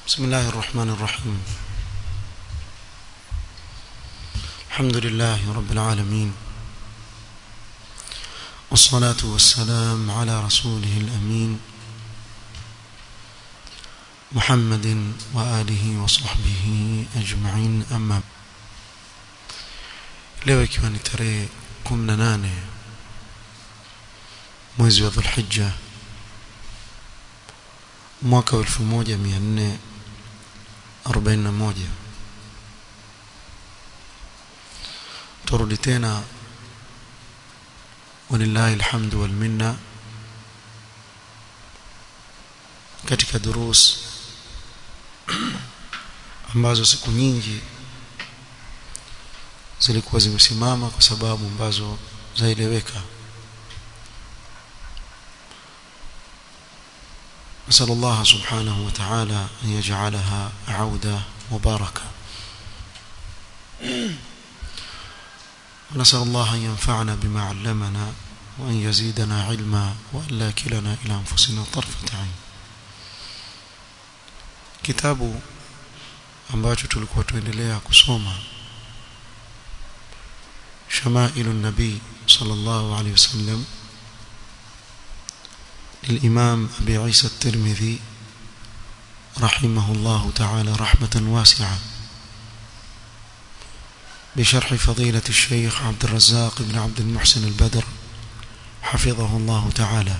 بسم الله الرحمن الرحيم الحمد لله رب العالمين والصلاة والسلام على رسوله الأمين محمد وآله وصحبه أجمعين أما leo ikiwa ni tarehe 18 mwezi wa Dhulhijja mwaka 1441 turudi tena walillahi alhamdu wal minna katika durus ambazo siku nyingi zilikuwa zimesimama kwa sababu ambazo zaeleweka نسأل الله سبحانه وتعالى أن يجعلها عودة مباركة ونسأل الله أن ينفعنا بما علمنا وأن يزيدنا علما وأن لا كلنا إلى أنفسنا طرفة عين kitabu ambacho tulikuwa tuendelea kusoma شمائل النبي صلى الله عليه وسلم للإمام أبي عيسى الترمذي رحمه الله تعالى رحمة واسعة بشرح فضيلة الشيخ عبد الرزاق بن عبد المحسن البدر حفظه الله تعالى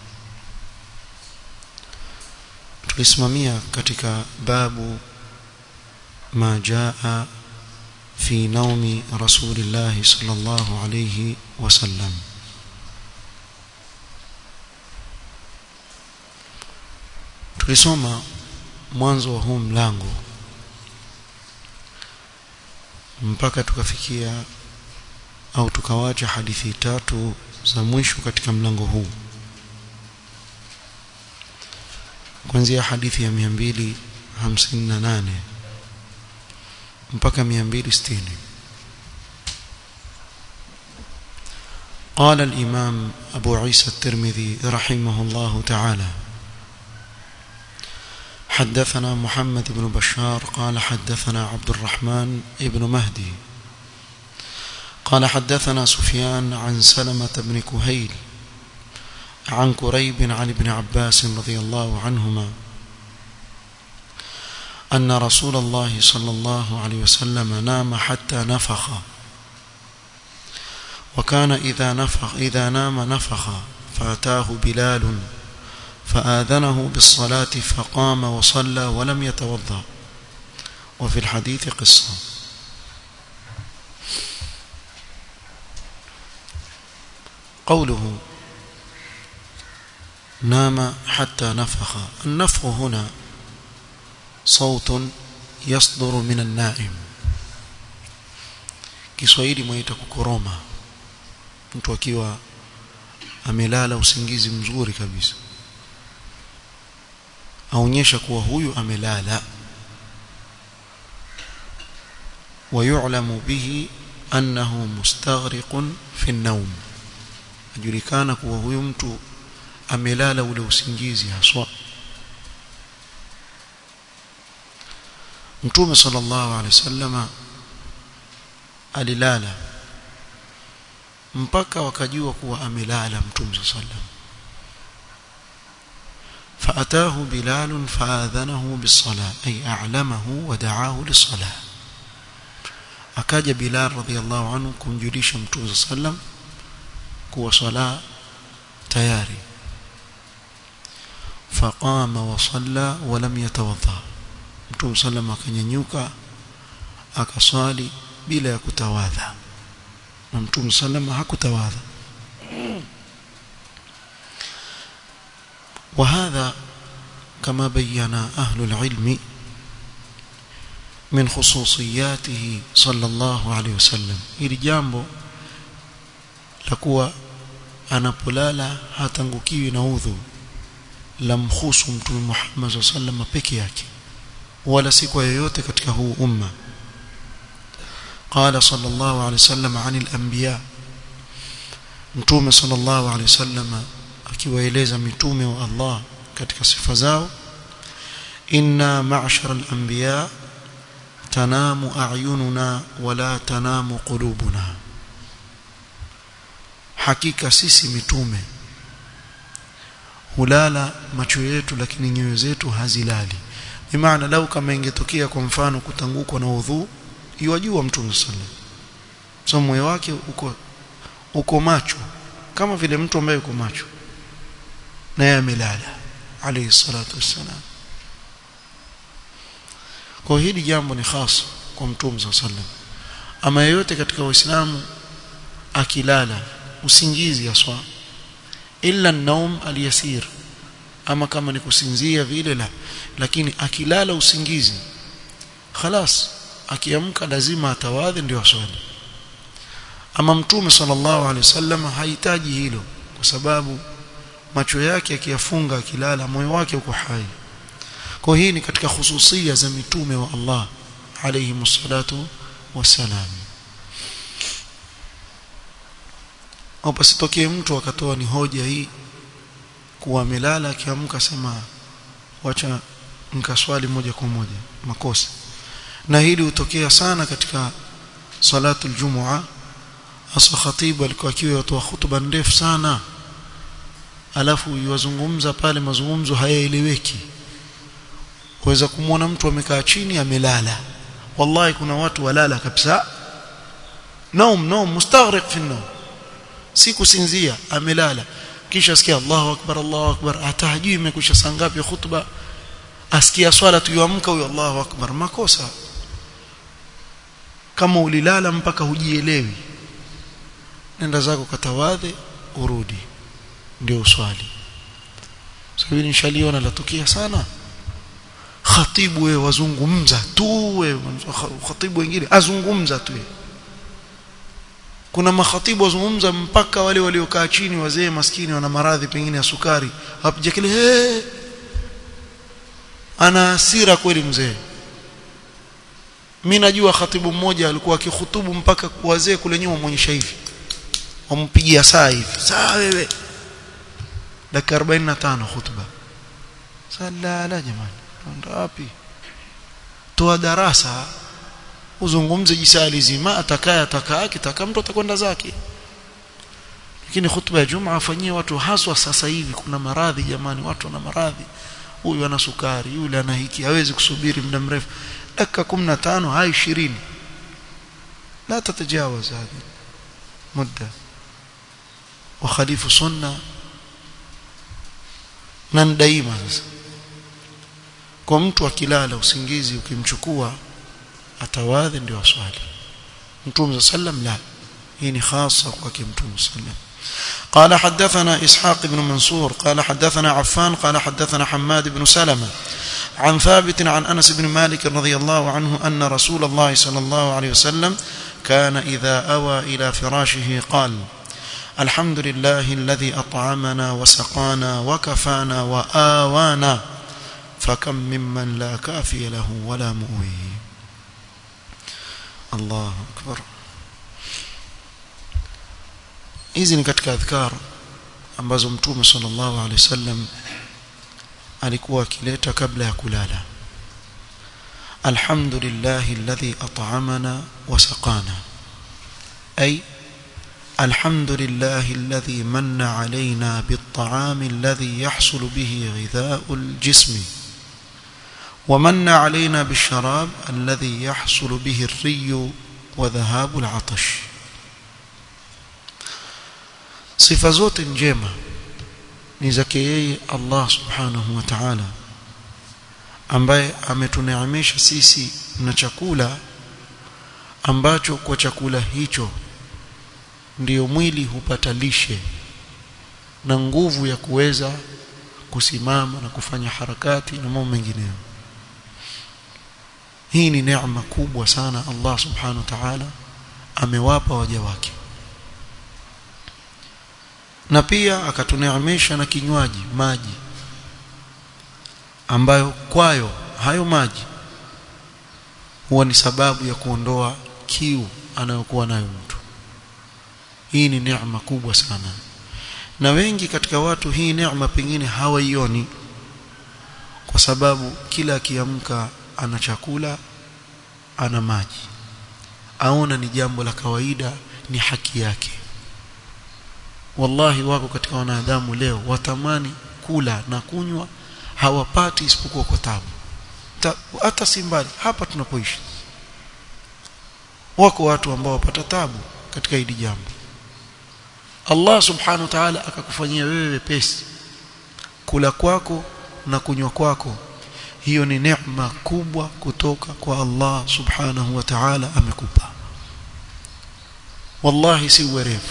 tulisimamia katika babu ma jaa fi naumi rasulillahi sallallahu alayhi wasallam tulisoma mwanzo wa huu mlango mpaka tukafikia au tukawacha hadithi tatu za mwisho katika mlango huu kuanzia hadithi ya 258 mpaka 260 قال الإمام أبو عيسى الترمذي رحمه الله تعالى حدثنا محمد بن بشار قال حدثنا عبد الرحمن بن مهدي قال حدثنا سفيان عن سلمة بن كهيل عن كريب عن ابن عباس رضي الله عنهما أن رسول الله صلى الله عليه وسلم نام حتى نفخ وكان إذا نفخ إذا نام نفخ فأتاه بلال فآذنه بالصلاة فقام وصلى ولم يتوضأ وفي الحديث قصة قوله نام حتى نفخ النفخ هنا صوت يصدر من النائم Kiswahili mwaita kukoroma mtu akiwa amelala usingizi mzuri kabisa aonyesha kuwa huyu amelala ويعلم به أنه مستغرق في النوم ajulikana kuwa huyu mtu amelala ule usingizi haswa Mtume sallallahu alaihi wasallama alilala mpaka wakajua kuwa amelala Mtume sallallahu alaihi wasallam فأتاه بلال فآذنه بالصلاة أي أعلمه ودعاه للصلاة أكاد بلال رضي الله عنه كنجليش متوز صلى الله عليه وسلم كو صلاة تياري فقام وصلى ولم يتوضا mtume sallam akanyanyuka akaswali bila ya kutawadha na mtume sallam hakutawadha وهذا كما بين أهل العلم من خصوصياته صلى الله عليه وسلم ili jambo la kuwa anapolala hatangukiwi na udhu la mhusu mtume Muhammad sallam peke yake wala si kwa yoyote katika huu umma قال صلى الله عليه وسلم عن الأنبياء mtume sallallahu alaihi wasallam akiwaeleza mitume wa Allah katika sifa zao inna ma'shara al-anbiya tanamu a'yununa wala tanamu qulubuna hakika sisi mitume hulala macho yetu lakini nyoyo zetu hazilali bimaana lau kama ingetokea kwa mfano kutangukwa na udhu iwajua mtume sallallahu so moyo wake uko uko macho kama vile mtu ambaye uko macho naye amelala alayhi salatu wassalam kwa hili jambo ni hasa kwa mtume sallallahu ama yeyote katika waislamu akilala usingizi aswa illa naum aliyasir ama kama ni kusinzia vile la lakini akilala usingizi khalas akiamka lazima atawadhi ndio aswali ama mtume sallallahu alaihi wasallam hahitaji hilo kwa sababu macho yake akiyafunga akilala moyo wake uko hai kwa hii ni katika hususia za mitume wa Allah alayhi msalatu wasalam au pasitokee mtu akatoa ni hoja hii kuwa amelala akiamka sema wacha nikaswali moja kwa moja makosa na hili hutokea sana katika salatu aljumua hasa khatibu alikuwa akiwa watoa hutuba ndefu sana alafu yuwazungumza pale mazungumzo hayaeleweki waweza kumwona mtu amekaa chini amelala wallahi kuna watu walala kabisa naum naum mustaghriq fi an si kusinzia amelala kisha asikia Allahu akbar Allahu akbar hata hajui imekwisha saa ngapi khutba asikia swala tu yuamka huyo Allahu akbar makosa kama ulilala mpaka hujielewi nenda zako katawadhe urudi ndio uswali sababu nishaliona latukia sana khatibu wewe wazungumza tu wewe khatibu wengine azungumza tu kuna makhatibu wazungumza mpaka wale waliokaa chini wazee maskini wana maradhi pengine ya sukari hapaja kile hey! ana hasira kweli mzee mimi najua khatibu mmoja alikuwa akihutubu mpaka wazee kule nyuma muonyesha hivi wampigia saa hivi saa wewe dakika 45 hutuba sala la jamani ndo wapi toa darasa uzungumze jisali zima atakaya atakaa kitaka mtu atakwenda zake lakini hutuba ya Jumaa afanyie watu haswa sasa hivi kuna maradhi jamani watu wana maradhi huyu ana sukari yule ana hiki hawezi kusubiri muda mrefu dakika 15 hai 20 la tatajawaz hadi muda وخليف سنه na daima sasa kwa mtu akilala usingizi ukimchukua atawadhi ndio aswali mtume sallam la hii ni khasa kwa mtume sallam قال حدثنا إسحاق بن منصور قال حدثنا عفان قال حدثنا حماد بن سلمة عن ثابت عن أنس بن مالك رضي الله عنه أن رسول الله صلى الله عليه وسلم كان إذا أوى إلى فراشه قال الحمد لله الذي أطعمنا وسقانا وكفانا وآوانا فكم ممن لا كافي له ولا مؤوي الله أكبر hizi ni katika adhkar ambazo mtume sallallahu alaihi wasallam alikuwa akileta kabla ya kulala alhamdulillah alladhi at'amana wa saqana ay الحمد لله الذي من علينا بالطعام الذي يحصل به غذاء الجسم ومن علينا بالشراب الذي يحصل به الري وذهاب العطش sifa zote njema ni zake yeye Allah subhanahu wa ta'ala ambaye ametuneemesha sisi na chakula ambacho kwa chakula hicho ndiyo mwili hupata lishe na nguvu ya kuweza kusimama na kufanya harakati na mambo mengineyo hii ni neema kubwa sana Allah subhanahu wa ta'ala amewapa waja wake na pia akatuneemesha na kinywaji maji ambayo kwayo hayo maji huwa ni sababu ya kuondoa kiu anayokuwa nayo mtu hii ni neema kubwa sana na wengi katika watu hii neema pengine hawaioni kwa sababu kila akiamka ana chakula ana maji aona ni jambo la kawaida ni haki yake wallahi wako katika wanadamu leo watamani kula na kunywa hawapati isipokuwa kwa tabu hata si mbali hapa tunapoishi wako watu ambao wapata tabu katika hili jambo Allah subhanahu wa ta'ala akakufanyia wewe wepesi kula kwako na kunywa kwako hiyo ni neema kubwa kutoka kwa Allah subhanahu wa ta'ala amekupa wallahi si uwerevu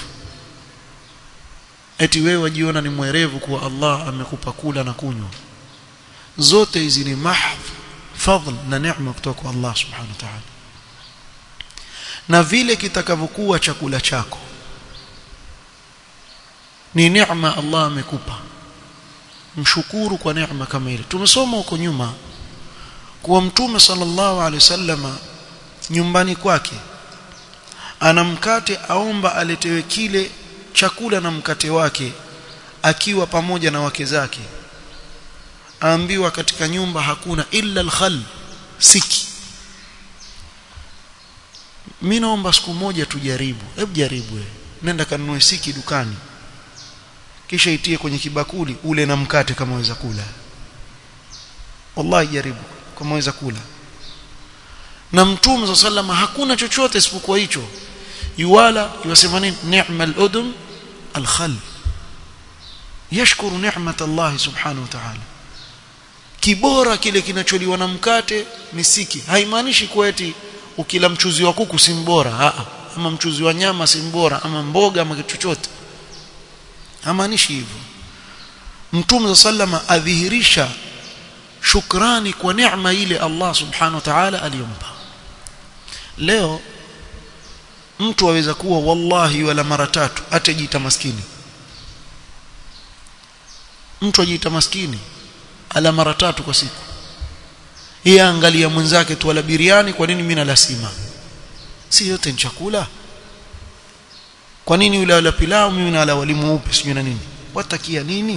eti wewe wajiona ni mwerevu kuwa Allah amekupa kula na kunywa zote hizi ni mahv fadl na neema kutoka kwa Allah subhanahu wa ta'ala na vile kitakavyokuwa chakula chako ni neema Allah amekupa mshukuru kwa neema kama ile tumesoma huko nyuma kuwa mtume sallallahu alaihi wasallama nyumbani kwake ana mkate aomba aletewe kile chakula na mkate wake akiwa pamoja na wake zake aambiwa katika nyumba hakuna illa alkhal siki mimi naomba siku moja tujaribu hebu jaribu wewe nenda kanunue siki dukani kisha itie kwenye kibakuli ule na mkate kama waweza kula wallahi jaribu kama waweza kula na mtume sallama hakuna chochote isipokuwa hicho yuwala yusema nini ni'mal udum alkhal yashkuru ni'mat Allah subhanahu wa ta'ala kibora kile kinacholiwa na mkate ni siki haimaanishi kuwa eti ukila mchuzi wa kuku si mbora a ama mchuzi wa nyama si mbora ama mboga ama kitu chochote hamaanishi hivyo mtume sallama adhihirisha shukrani kwa neema ile Allah subhanahu wa ta'ala aliyompa leo mtu aweza kuwa wallahi wala mara tatu atajiita maskini mtu ajiita maskini ala mara tatu kwa siku yeye angalia mwenzake tu ala biriani kwa nini mimi nala sima si yote ni chakula kwa nini yule ala pilau mimi nala wali mweupe sijui na nini watakia nini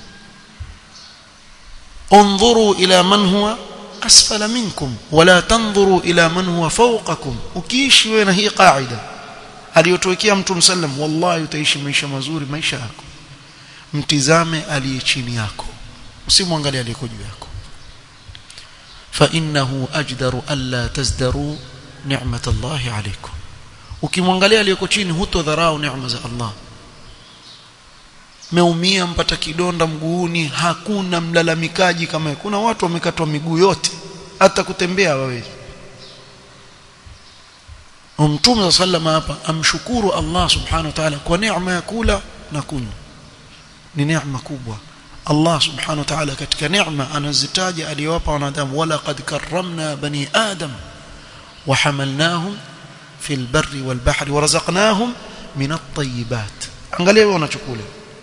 انظروا الى من هو اسفل منكم ولا تنظروا الى من هو فوقكم ukiishi wewe na hii kaida aliyotuwekea mtume sallam wallahi utaishi maisha mazuri maisha yako mtizame aliye chini yako usimwangalie aliyeko juu yako fa innahu ajdaru alla tazdaru ni'mat Allah alaykum ukimwangalia aliyeko chini hutodharau neema za Allah meumia mpata kidonda mguuni hakuna mlalamikaji kama kuna watu wamekatwa miguu yote hata kutembea hawawezi Mtume sallama hapa amshukuru Allah subhanahu wa ta'ala kwa neema ya kula na kunywa ni neema kubwa Allah subhanahu wa ta'ala katika neema anazitaja aliyowapa wanadamu wala qad karramna bani adam wa hamalnahum fil barri wal bahri wa razaqnahum min at-tayyibat angalia wewe unachokula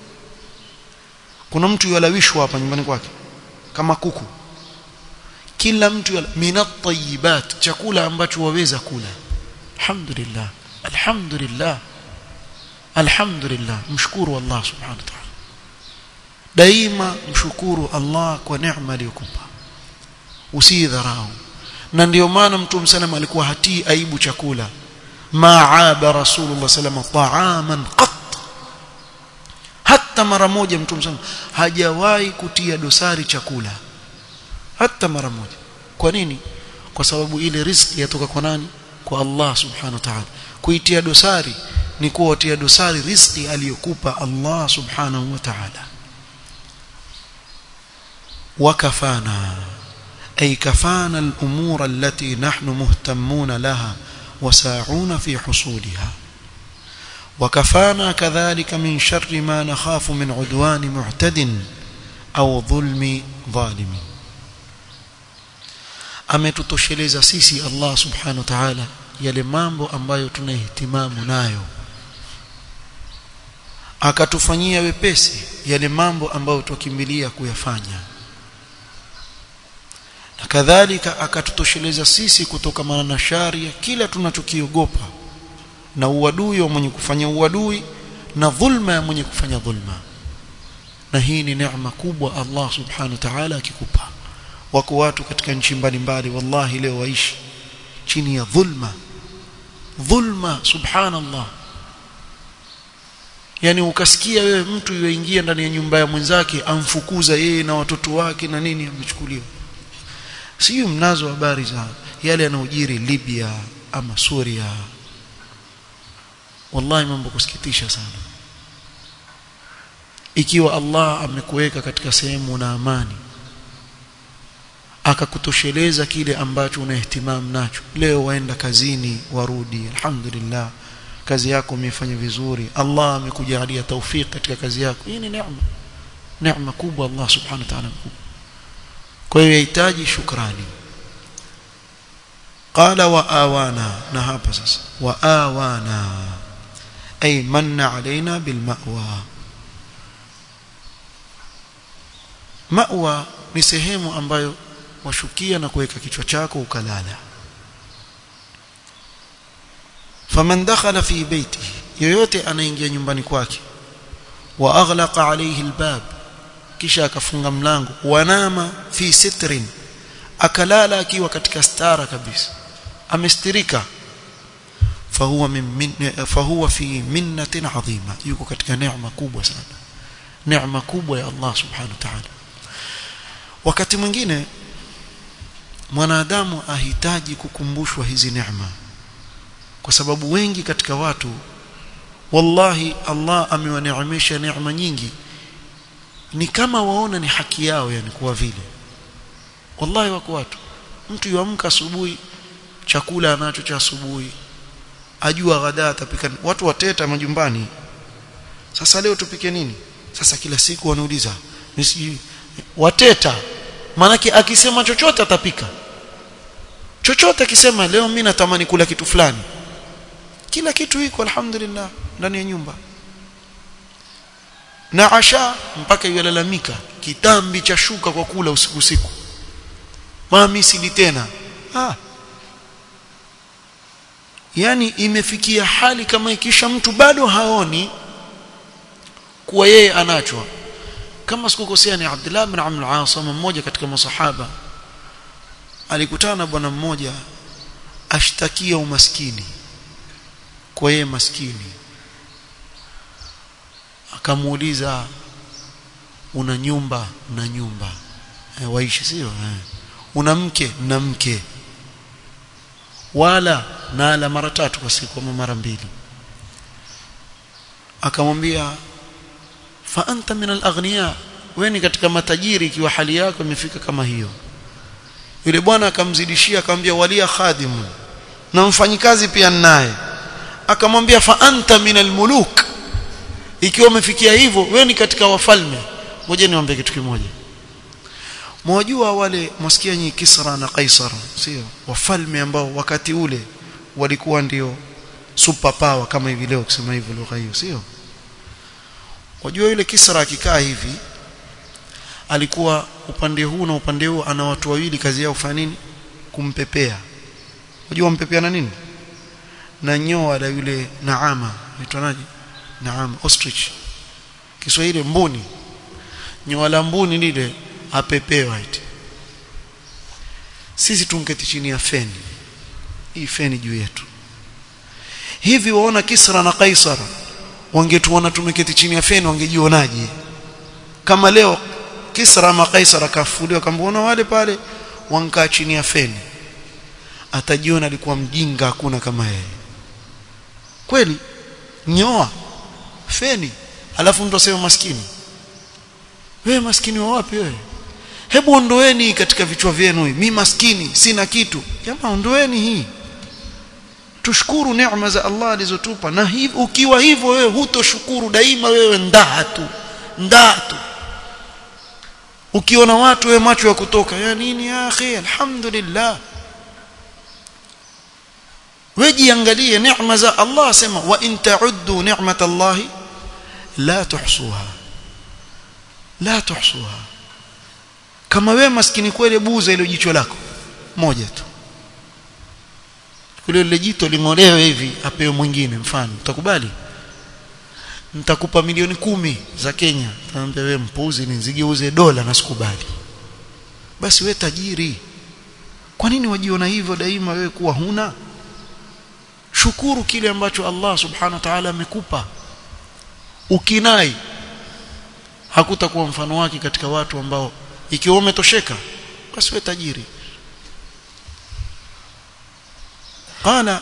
kuna mtu yalawishwa hapa nyumbani kwake kama kuku kila mtu minat tayyibat chakula ambacho waweza kula alhamdulillah alhamdulillah alhamdulillah mshukuru Allah subhanahu wa ta'ala daima mshukuru Allah kwa neema aliyokupa usidharau na ndio maana mtume sallam alikuwa hatii aibu chakula maaba rasulullah sallam ta'aman qat hata mara moja mtume sallam hajawahi kutia dosari chakula hata mara moja kwa nini kwa sababu ile riziki yatoka kwa nani kwa Allah subhanahu wa ta'ala kuitia dosari ni kuwatia dosari riziki aliyokupa Allah subhanahu wa ta'ala wakafana ay kafana al-umur allati nahnu muhtammun laha وساعون في حصولها وكفانا كذلك من شر ما نخاف من عدوان معتد أو ظلم ظالم ametutosheleza sisi Allah subhanahu wa ta'ala yale mambo ambayo tunahitimamu nayo akatufanyia wepesi yale mambo ambayo tukimbilia kuyafanya na kadhalika akatutosheleza sisi kutokana na shari ya kila tunachokiogopa na uadui wa mwenye kufanya uadui na dhulma ya mwenye kufanya dhulma na hii ni neema kubwa Allah subhanahu wa ta'ala akikupa wako watu katika nchi mbalimbali wallahi leo waishi chini ya dhulma dhulma subhanallah yani ukasikia wewe mtu yuingia ndani ya nyumba ya mwenzake amfukuza yeye na watoto wake na nini amechukuliwa sio mnazo habari za yale yanayojiri Libya ama Suria wallahi mambo kusikitisha sana ikiwa Allah amekuweka katika sehemu na amani akakutosheleza kile ambacho unahtimam nacho leo waenda kazini warudi alhamdulillah kazi yako umefanya vizuri Allah amekujalia taufik katika kazi yako hii ni neema neema kubwa Allah subhanahu wa ta'ala kwa hiyo yahitaji shukrani qala wa awana na hapa sasa wa awana ay manna alaina bil ma'wa ma'wa ni sehemu ambayo washukia na kuweka kichwa chako ukalala faman dakhala fi baitihi yoyote anaingia nyumbani kwake wa aghlaqa alayhi albab kisha akafunga mlango wanama fi sitrin akalala akiwa katika stara kabisa amestirika fahuwa min, min fahuwa fi minnatin adhima yuko katika neema kubwa sana neema kubwa ya Allah subhanahu wa ta'ala wakati mwingine mwanadamu ahitaji kukumbushwa hizi neema kwa sababu wengi katika watu wallahi Allah amewaneemesha neema nyingi ni kama waona ni haki yao yani kuwa vile wallahi wako watu mtu yuamka asubuhi chakula anacho cha asubuhi ajua ghadaa atapika watu wateta majumbani sasa leo tupike nini sasa kila siku wanauliza nisiji wateta maanake akisema chochote atapika chochote akisema leo mimi natamani kula kitu fulani kila kitu iko alhamdulillah ndani ya nyumba na asha mpaka yalalamika kitambi cha shuka kwa kula usiku usiku mami sili tena ah yani imefikia hali kama ikisha mtu bado haoni kuwa yeye anachwa kama sikukosea ni Abdullah bin Amr al-As mmoja katika masahaba alikutana na bwana mmoja ashtakia umaskini kwa yeye maskini akamuuliza una nyumba na nyumba e, waishi sio e. una mke na mke wala nala mara tatu kwa siku ama mara mbili akamwambia fa anta min al-aghniya wewe ni katika matajiri ikiwa hali yako imefika kama hiyo yule bwana akamzidishia akamwambia walia khadimu na mfanyikazi pia naye akamwambia fa anta min al-muluk ikiwa umefikia hivyo wewe ni katika wafalme ngoja niwaambie kitu kimoja mwajua wale mwasikia nyinyi Kisra na Kaisar sio wafalme ambao wakati ule walikuwa ndio super power kama hivi leo kusema hivyo lugha hiyo sio wajua yule Kisra akikaa hivi alikuwa upande huu na upande huu ana watu wawili kazi yao kufanya nini kumpepea wajua mpepea na nini na nyoa la yule naama inaitwa naje naama ostrich Kiswahili mbuni nyoa la mbuni lile apepewa eti sisi tunketi chini ya feni hii feni juu yetu hivi waona Kisra na Kaisar wangetuona tumeketi chini ya feni wangejionaje kama leo Kisra na Kaisar akafuliwa kambuona wale pale wankaa chini ya feni atajiona alikuwa mjinga hakuna kama yeye kweli nyoa feni alafu mtu asema maskini wewe maskini wa wapi wewe hebu ondoeni katika vichwa vyenu mimi maskini sina kitu jamaa ondoeni hii tushukuru neema za Allah alizotupa na hivi ukiwa hivyo wewe hutoshukuru daima wewe ndaa tu ndaa tu ukiona watu wewe macho ya kutoka ya nini ya akhi alhamdulillah wejiangalie neema za Allah sema wa in ta'uddu ni'matallahi la tuhsuha la tuhsuha kama wewe maskini kweli buza ile jicho lako moja tu kule ile jito lingolewe hivi apewe mwingine mfano utakubali nitakupa milioni kumi za Kenya tamwambia wewe mpuzi ni zigeuze dola na sikubali basi we tajiri kwa nini wajiona hivyo daima wewe kuwa huna shukuru kile ambacho Allah subhanahu wa ta'ala amekupa ukinai hakutakuwa mfano wake katika watu ambao ikiwa umetosheka basi we tajiri قال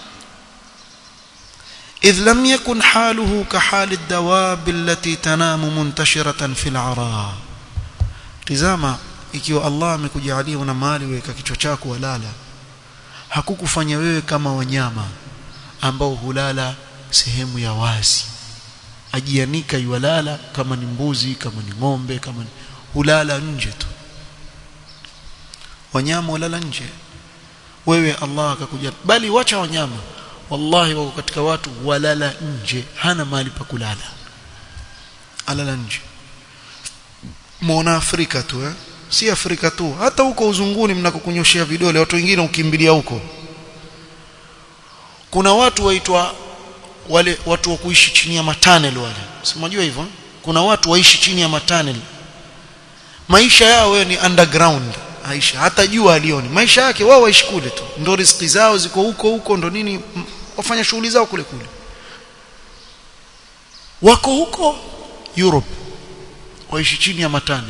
إذ لم يكن حاله كحال الدواب التي تنام منتشرة في العراء tizama ikiwa Allah amekujalia una mali weka kichwa chako walala hakukufanya wewe kama wanyama ambao hulala sehemu ya wazi ajianika yualala kama ni mbuzi kama ni ng'ombe kama ni hulala nje tu wanyama hulala nje wewe Allah akakuja bali wacha wanyama wallahi wako katika watu walala nje hana mahali pa kulala alala nje muona Afrika tu eh si Afrika tu hata huko uzunguni mnakokunyoshia vidole watu wengine ukimbilia huko kuna watu waitwa wale watu wa kuishi chini ya matanel wale simajua hivyo kuna watu waishi chini ya matanel maisha yao wewe ni underground Aisha hata jua alioni maisha yake wao waishi kule tu ndo riziki zao ziko huko huko ndo nini wafanya shughuli zao kule kule wako huko Europe waishi chini ya matani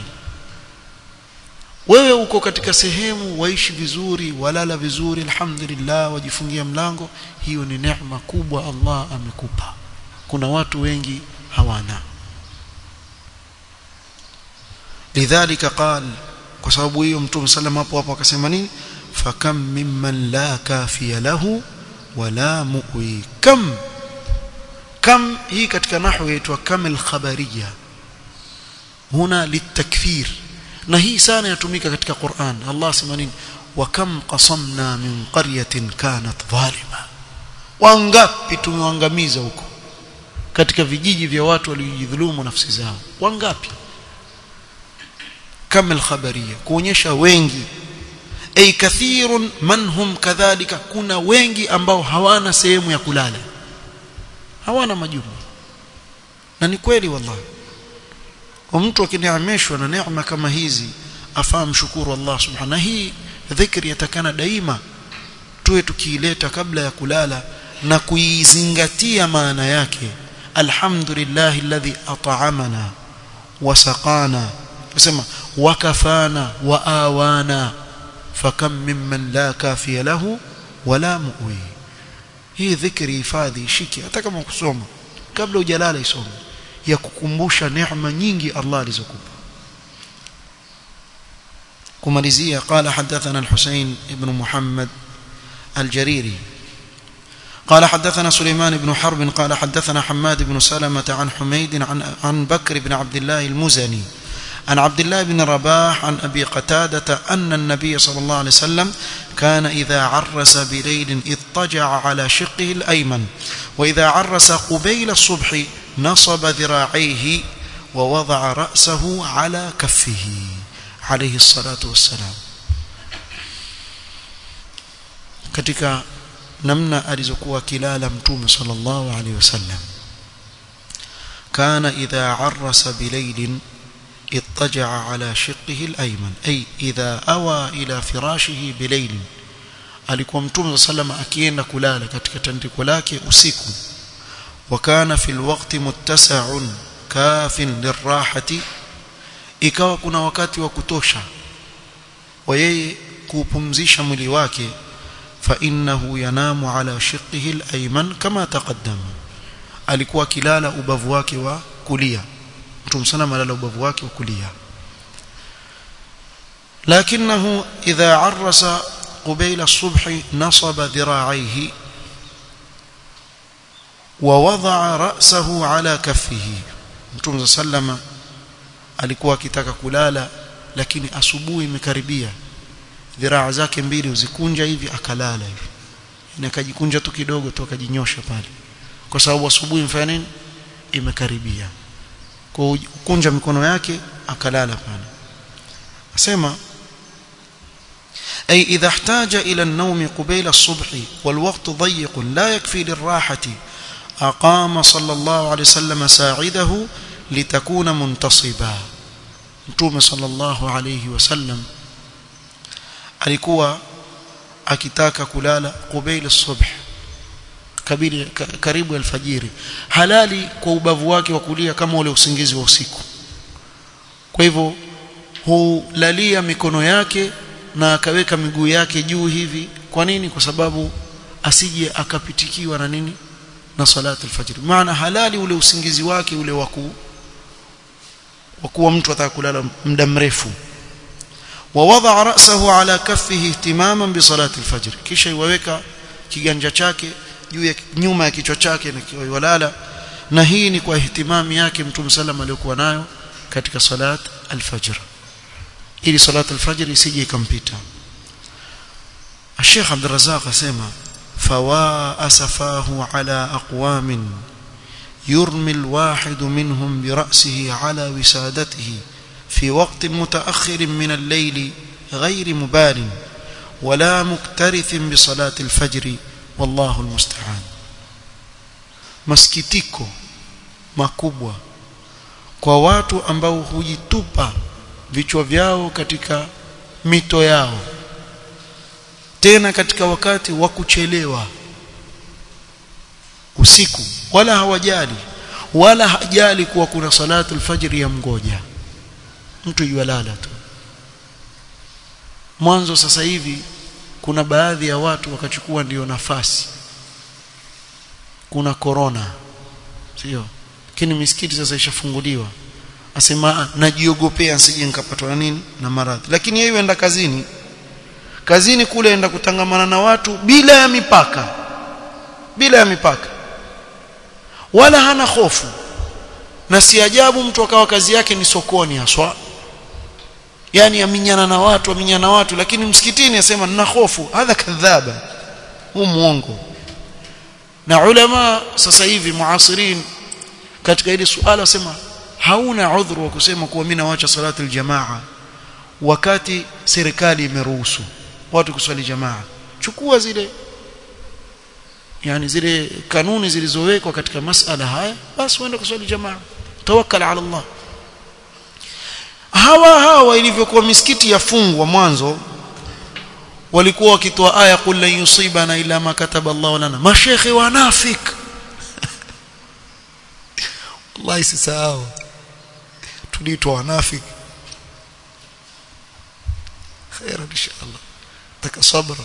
wewe uko katika sehemu waishi vizuri walala vizuri alhamdulillah wajifungia mlango hiyo ni neema kubwa Allah amekupa kuna watu wengi hawana lidhalika qala kwa sababu hiyo mtume sallam hapo hapo akasema nini fakam mimman la kafiya lahu wala muwi kam kam hii katika nahwu yaitwa kamil khabariya huna litakfir na hii sana yatumika katika Qur'an Allah sema nini wa kam qasamna min qaryatin kanat zalima wangapi tumeangamiza huko katika vijiji vya watu waliojidhulumu nafsi zao wangapi kamil khabariya kuonyesha wengi ay kathirun man hum kadhalika kuna wengi ambao hawana sehemu ya kulala hawana majumba na ni kweli wallahi kwa mtu akineemeshwa na neema kama hizi afahamu shukuru Allah subhanahu hii dhikri yatakana daima tuwe tukiileta kabla ya kulala na kuizingatia maana yake alhamdulillah alladhi at'amana wa saqana kusema wakafana wa awana fakam mimman la kafiya lahu wala muwi hii dhikri hifadhi shiki hata kama kusoma kabla hujalala isome ya kukumbusha neema nyingi Allah alizokupa kumalizia قال حدثنا الحسين ابن محمد الجريري قال حدثنا سليمان بن حرب قال حدثنا حماد بن سلمة عن حميد عن عن بكر بن عبد الله المزني عن عبد الله بن رباح عن أبي قتادة أن النبي صلى الله عليه وسلم كان إذا عرس بليل اضطجع على شقه الأيمن وإذا عرس قبيل الصبح نصب ذراعيه ووضع رأسه على كفه عليه الصلاة والسلام katika namna alizokuwa kilala mtume sallallahu alaihi wasallam kana idha arrasa bilailin اضطجع على شقه الأيمن أي إذا أوى إلى فراشه بليل alikuwa mtume sallam akienda kulala katika tandiko lake usiku wakana fil waqti muttasa'un kafin lirahati ikawa kuna wakati wa kutosha wa yeye kupumzisha mwili wake fa innahu yanamu ala shiqihi al-ayman kama taqaddama alikuwa akilala ubavu wake wa kulia mtume sallam alala ubavu wake wa kulia لكنه إذا عرس قبيل الصبح نصب ذراعيه ووضع رأسه على كفه متوم سلم alikuwa akitaka kulala lakini asubuhi imekaribia dhiraa zake mbili uzikunja hivi akalala hivi na akajikunja tu kidogo tu akajinyosha pale kwa sababu asubuhi mfanya nini imekaribia kwa kunja mikono yake akalala pale asema أي إذا احتاج إلى النوم قبيل الصبح والوقت ضيق لا يكفي للراحة أقام صلى الله عليه وسلم ساعده لتكون منتصبا متوم صلى الله عليه وسلم alikuwa akitaka kulala qubail as-subh kabili karibu alfajiri halali kwa ubavu wake wa kulia kama ule usingizi wa usiku kwa hivyo hulalia mikono yake na akaweka miguu yake juu hivi kwa nini kwa sababu asije akapitikiwa na nini na salatu alfajr maana halali ule usingizi wake ule waku wakuwa mtu atakulala muda mrefu ووضع رأسه على كفه اهتماما بصلاة الفجر kisha iwaweka kiganja chake juu ya nyuma ya kichwa chake na kiwalala na hii ni kwa ihtimami yake mtume sallam aliyokuwa nayo katika salat alfajr ili salat alfajr isije ikampita Sheikh Abdul Razzaq asema fawa asafahu ala aqwamin يرمي الواحد منهم برأسه على وسادته في وقت متأخر من الليل غير مبال ولا مكترث بصلاة الفجر والله المستعان masikitiko makubwa kwa watu ambao hujitupa vichwa vyao katika mito yao tena katika wakati wa kuchelewa usiku wala hawajali wala hajali kuwa kuna salatu alfajr ya mgoja mtu yualala tu mwanzo sasa hivi kuna baadhi ya watu wakachukua ndiyo nafasi kuna corona sio lakini misikiti sasa ishafunguliwa asema najiogopea nsije nikapatwa na nini na maradhi lakini yeye enda kazini kazini kule enda kutangamana na watu bila ya mipaka bila ya mipaka wala hana hofu na si ajabu mtu akawa kazi yake ni sokoni haswa yani aminyana na watu aminyana na watu lakini msikitini asema nina hofu hadha kadhaba huu muongo na ulama sasa hivi muasirin katika hili suala wasema hauna udhuru wa kusema kuwa mimi nawacha salatu aljamaa wakati serikali imeruhusu watu kuswali jamaa chukua zile yani zile kanuni zilizowekwa katika masala haya basi uende kuswali jamaa tawakkal ala Allah hawa hawa ilivyokuwa misikiti yafungwa mwanzo walikuwa wakitoa aya qul lan yusibana illa ma kataba Allah lana mashekhe wanafik wallahi sisahau tuliitwa wanafik khairan inshallah takasabra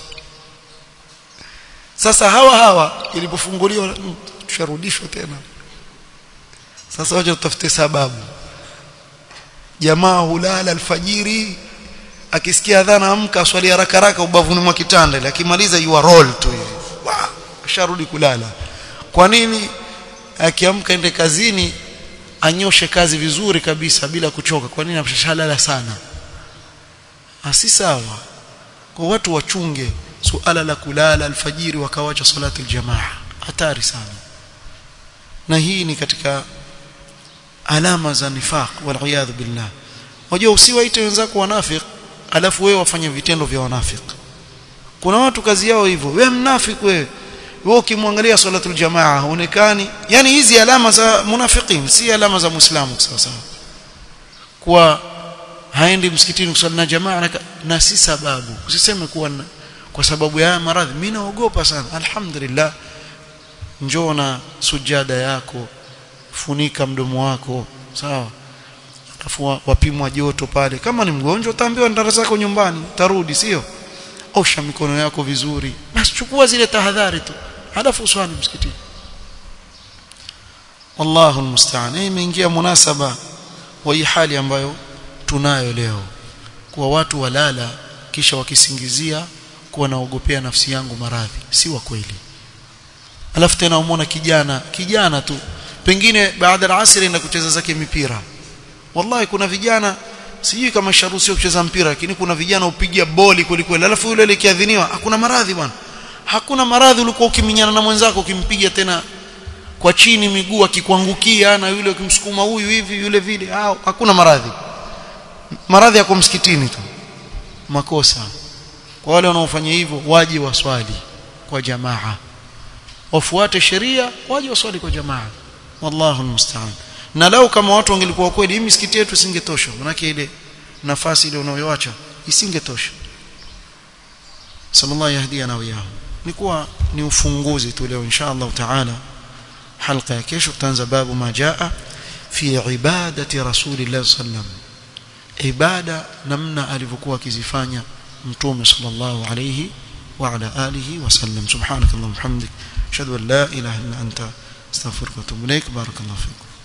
sasa hawa hawa ilipofunguliwa tusharudishwa tena sasa wacha tutafute sababu jamaa hulala alfajiri akisikia adhana amka swali haraka haraka ubavuni mwa kitanda ile akimaliza you roll tu hivi asharudi kulala kwa nini akiamka ende kazini anyoshe kazi vizuri kabisa bila kuchoka kwa nini amshashalala sana asi sawa kwa watu wachunge suala la kulala alfajiri wakawacha salati aljamaa hatari sana na hii ni katika alama za nifaq wal billah wajua usiwaite wenzako wanafik alafu wewe wafanye vitendo vya wanafik kuna watu kazi yao hivyo wewe mnafik wewe wewe ukimwangalia salatul jamaa huonekani yani hizi alama za munafiqin si alama za muislamu sawa sawa kwa haendi msikitini kusali na jamaa na, na si sababu usiseme kuwa na, kwa sababu ya maradhi mimi naogopa sana alhamdulillah njoo na sujada yako funika mdomo wako sawa alafu wapimwa joto pale kama ni mgonjwa utaambiwa ndara zako nyumbani tarudi sio osha mikono yako vizuri basi chukua zile tahadhari tu halafu uswali msikitini wallahu almusta'an imeingia munasaba wa hii hali ambayo tunayo leo kuwa watu walala kisha wakisingizia kuwa naogopea nafsi yangu maradhi si wa kweli alafu tena umona kijana kijana tu pengine baada ya asri na kucheza zake mipira wallahi kuna vijana sijui kama sharuhusiwa kucheza mpira lakini kuna vijana upiga boli kweli kweli alafu yule ile kiadhiniwa hakuna maradhi bwana hakuna maradhi ulikuwa ukiminyana na mwenzako ukimpiga tena kwa chini miguu akikuangukia na yule ukimsukuma huyu hivi yule vile ah hakuna maradhi maradhi yako msikitini tu makosa kwa wale wanaofanya hivyo waje waswali kwa jamaa wafuate sheria waje waswali kwa jamaa wallahu almusta'an na lau kama watu wangelikuwa kweli hii misikiti yetu isingetosha manake ile nafasi ile unayoacha isingetosha sallallahu yahdiyana wa iyahum ni kuwa ni ufunguzi tu leo insha Allah taala halqa ya kesho tutaanza babu majaa fi ibadati rasulillah sallam ibada namna alivyokuwa akizifanya mtume sallallahu alayhi wa ala alihi wasallam subhanakallahumma hamdik ashhadu an la ilaha illa anta astaghfiruka wa atubu ilaik barakallahu fikum